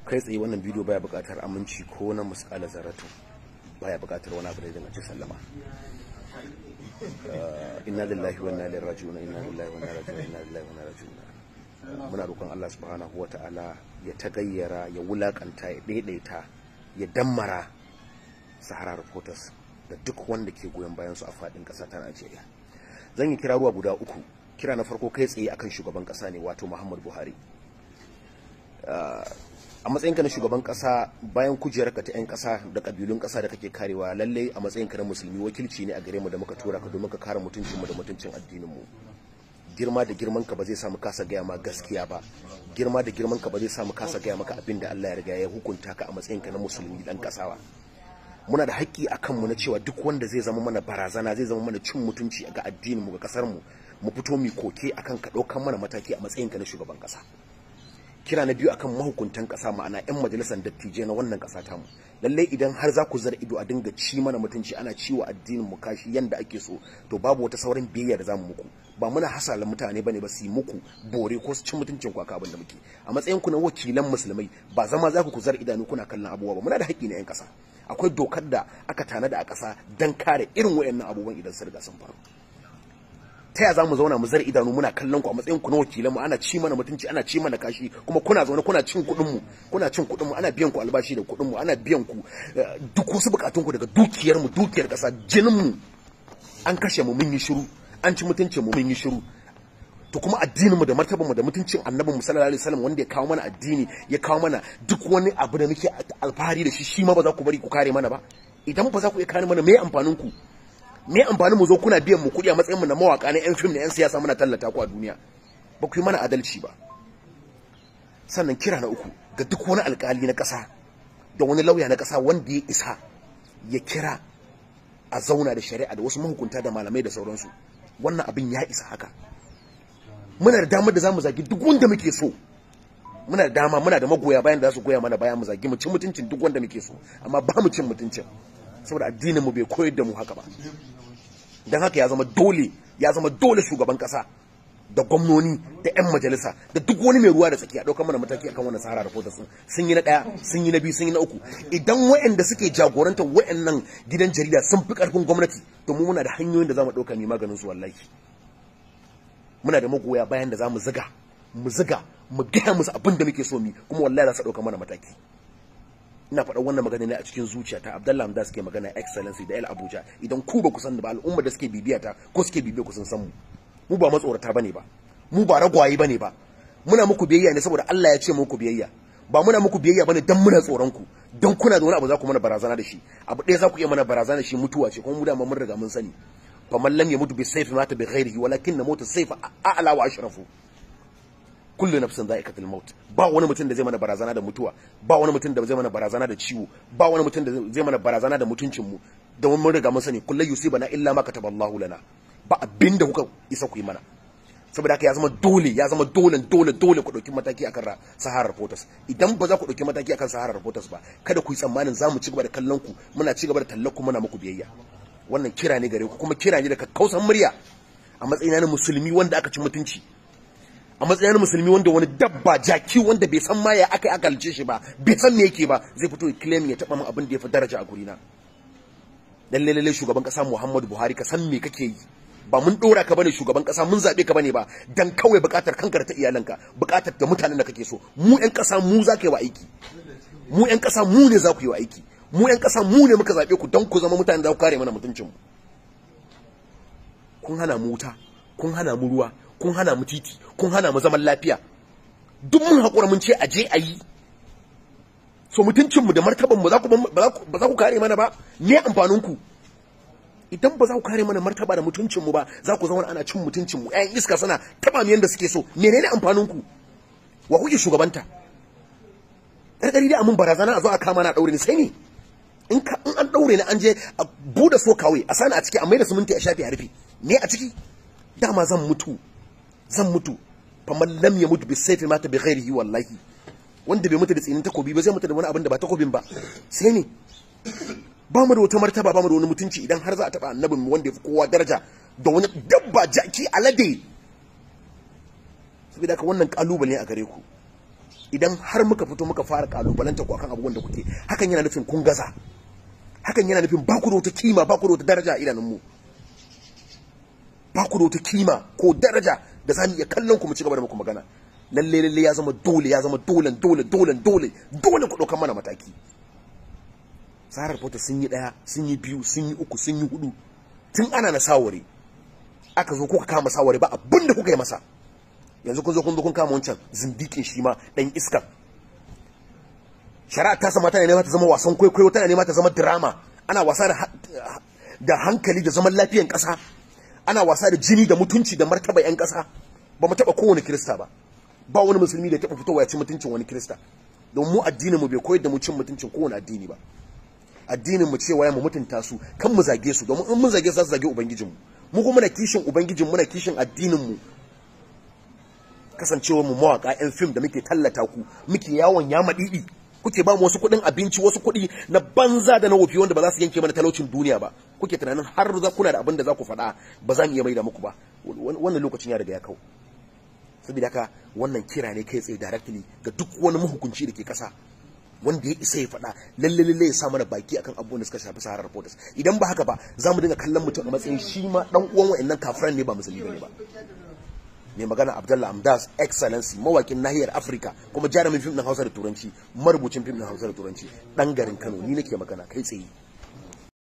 kai tsaye wannan bidiyo baya buƙatar aminci ko na musƙala zaratu baya buƙatar wani abu da zan ci sallama inna lillahi wa inna ilaihi raji'un inna lillahi wa inna ilaihi raji'un inna lillahi wa inna ilaihi raji'un muna roƙon Allah subhanahu wa ta'ala ya tagayyara ya wulakanta ya daidaita ya dammara Sahara Reporters da duk wanda ke goyon bayan su a faɗin ƙasa ta Najeriya zan yi kira ruwa guda uku kira na farko kai tsaye akan shugaban ƙasa ne wato Muhammad Buhari a matsayinka na shugaban kasa bayan kujerarka ta 'yan kasa da kabilun kasa da kake karewa lallai a matsayinka na musulmi wakilci ne a gare mu da muka tura ka domin ka kare mutuncinmu da mutuncin addininmu girma da girman ka ba zai samu kasa gaya ma gaskiya ba girma da girman ka ba zai samu kasa gaya maka abin da Allah ya riga ya hukunta ka a matsayinka na musulmi dan kasa ba muna da haƙƙi a kanmu na cewa duk wanda zai zama mana barazana zai zama mana cin mutunci ga addininmu ga kasarmu mu fito mu koke akan ka ɗaukan mana mataki a matsayinka na shugaban kasa kira na biyu akan mahukuntan kasa ma'ana yan majalisar dattijai na wannan kasa tamu lallai idan har za ku zara ido a dinga ci mana mutunci ana ciwo addinin mu kashi yanda ake so to babu wata sauran biyayya da zamu muku ba muna hasala mutane bane ba su yi muku bore ko su ci mutuncin ku aka abin da muke a matsayin ku na wakilan musulmai ba zama za ku ku zara idanu kuna kallon abubuwa ba muna da haƙƙi na yan kasa akwai dokar da aka tanada a kasa dan kare irin wayannan abubuwan idan sun riga sun faru ta ya za mu zauna mu zar idanu muna kallon ku a matsayin ku na wakilan mu ana ci mana mutunci ana ci mana kashi kuma kuna zaune kuna cin kuɗin mu kuna cin kuɗin mu ana biyan ku albashi da kuɗin mu ana biyan ku duk wasu bukatun ku daga dukiyar mu dukiyar ƙasa jinin mu an kashe mu mun yi shiru an ci mutuncin mu mun yi shiru to kuma addinin mu da martaban mu da mutuncin annabin mu sallallahu alaihi wasallam wanda ya kawo mana addini ya kawo mana duk wani abu da muke alfahari da shi shi ma ba za ku bari ku kare mana ba idan ba za ku iya kare mana me amfanin ku me amfanin mu zo kuna biyan mu kuɗi a matsayin mu na mawaka na yan fim na yan siyasa muna tallata ku a duniya ba ku yi mana adalci ba sannan kira na uku ga duk wani alkali na ƙasa da wani lauya na ƙasa wanda ya isa ya kira a zauna da shari'a da wasu mahukunta da malamai da sauransu wannan abin ya isa haka muna da damar da za mu zagi duk wanda muke so muna da dama muna da magoya bayan da za su goya mana bayan mu zagi mu cin mutuncin duk wanda muke so amma ba mu cin mutuncin saboda addinin mu bai koyar da mu haka ba don haka ya zama dole ya zama dole shugaban kasa da gwamnoni da 'yan majalisa da duk wani mai ruwa da tsaki a ɗaukar mana mataki akan wannan sahara da sun sun yi na ɗaya sun yi na biyu sun yi na uku idan wa'anda suke jagorantar wa'annan gidan jarida sun fi ƙarfin gwamnati to mu muna da hanyoyin da za mu ɗauka mai maganin su wallahi muna da magoya bayan da za mu ziga mu ziga mu gaya musu abin da muke so mi kuma wallahi za su ɗauka mana mataki ina faɗa wannan magana ne a cikin zuciyata Abdullahi Hamda suke magana excellency da El Abuja idan ku ba ku san ba al'umma da suke bibiya ta ko suke bibiya ku sun san mu mu ba matsorata bane ba mu ba ragwaye bane ba muna muku biyayya ne saboda Allah ya ce muku biyayya ba muna muku biyayya bane dan muna tsoron ku dan kuna da wani abu za ku mana barazana da shi abu ɗaya za ku iya mana barazana da shi mutuwa ce kuma mu da mun riga mun sani fa man lam yamutu bi sayfi mata bi ghairihi walakin namutu sayfa a'la wa ashrafu kullu nafsin za'iqatul maut ba wani mutum da zai mana barazana da mutuwa ba wani mutum da zai mana barazana da ciwo ba wani mutum da zai mana barazana da mutuncin mu da mun riga mun sani kullu yusibana illa ma kataballahu lana ba abinda kuka isa ku yi mana saboda haka ya zama dole ya zama dole dole dole ku dauki mataki akan Sahara Reporters idan ba za ku dauki mataki akan Sahara Reporters ba kada ku yi tsammanin za mu ci gaba da kallon ku muna ci gaba da tallar ku muna muku biyayya wannan kira ne gare ku kuma kira ne da kakkausan murya a matsayina na musulmi wanda aka ci mutunci a matsayin musulmi wanda wani dabba jaki wanda bai san ma ya aka aka halice shi ba bai san me yake ba zai fito ya claim ya taba min abin da ya fi daraja a gurina lalle lalle shugaban kasa Muhammadu Buhari ka san me kake yi ba mun dora ka bane shugaban kasa mun zabe ka bane ba dan kawai bukatar kankar ta iyalanka bukatar da mutanen da kake so mu yan kasa mu za ka yi wa aiki mu yan kasa mu ne za ku yi wa aiki mu yan kasa mu ne muka zabe ku dan ku zama mutanen da ku kare mana mutuncin mu kun hana mu wuta kun hana mu ruwa kun hana mu titi kun hana mu zaman lafiya duk mun haƙura mun ce a je a yi so mutuncinmu da martabanmu ba za ku kare mana ba ne amfaninku idan ba za ku kare mana martaba da mutuncinmu ba za ku zama ana cin mutuncinmu ƴaƴan iska suna taɓa mu yadda suke so menene amfaninku wa kuke shugabanta ƙarƙari da amin barazana a zo a kama na ɗaure ni sai ne in an ɗaure ni an je a buɗe so kawai a sani a ciki a mai da siminti a shafi a rufe ne a ciki dama zan mutu zan mutu faman lam ya mutu bi sayfi mata bi ghairihi wallahi wanda bai mutu da tsinin takobi ba zai mutu da wani abin da ba takobin ba sai ne ba mu da wata martaba ba mu da wani mutunci idan har za a taba annabin mu wanda ya fi kowa daraja da wani dabba jaki alade saboda haka wannan kalubale a gare ku idan har muka fito muka fara kalubalanta ku akan abubuwan da kuke hakan yana nufin kun gaza hakan yana nufin ba ku da wata kima ba ku da wata daraja a idanun mu ba ku da wata kima ko daraja da za mu iya kallon ku mu ci gaba da muku magana lalle lalle ya zama dole ya zama dole dole dole dole dole ku ɗaukar mana mataki tsarar fota sun yi ɗaya sun yi biyu sun yi uku sun yi hudu tun ana na saware aka zo kuka kama saware ba abin da kuka yi masa yanzu kun zo kun zo kun kama wancan zindikin shi ma ɗan iska shari'a ta sama tana nema ta zama wasan kwaikwayo tana nema ta zama drama ana wasa da hankali da zaman lafiyan ƙasa ana wasa da jini da mutunci da martaba 'yan ƙasa ba mu taɓa kowane kirista ba ba wani musulmi da ya taɓa fitowa ya ci mutuncin wani kirista don mu addinin mu bai koyar da mu cin mutuncin kowane addini ba addinin mu cewa ya mu mutunta su kan mu zage su domin in mun zage su za su zage ubangijin mu mu kuma muna kishin ubangijin muna kishin addinin mu kasancewar mu mawaka yan fim da muke tallata ku muke yawon ya madidi kuke ba mu wasu kuɗin abinci wasu kuɗi na banza da na wofi wanda ba za su yanke mana talaucin duniya ba kuke tunanin har za kuna da abin da za ku faɗa ba za mu iya maida muku ba wannan lokacin ya riga ya kau saboda haka wannan kira ne kai tsaye directly ga duk wani mahukunci da ke kasa wanda ya isa ya faɗa lalle lalle ya sa mana baki akan abubuwan da suka shafi saharar reporters idan ba haka ba za mu dinga kallon mutum a matsayin shi ma dan uwan wa'annan kafiran ne ba musulmi bane ba mai magana Abdullah Amdas excellency mawakin nahiyar Afirka kuma jarumin fim din Hausa da Turanci marubucin fim din Hausa da Turanci dan garin Kano ni nake magana kai tsaye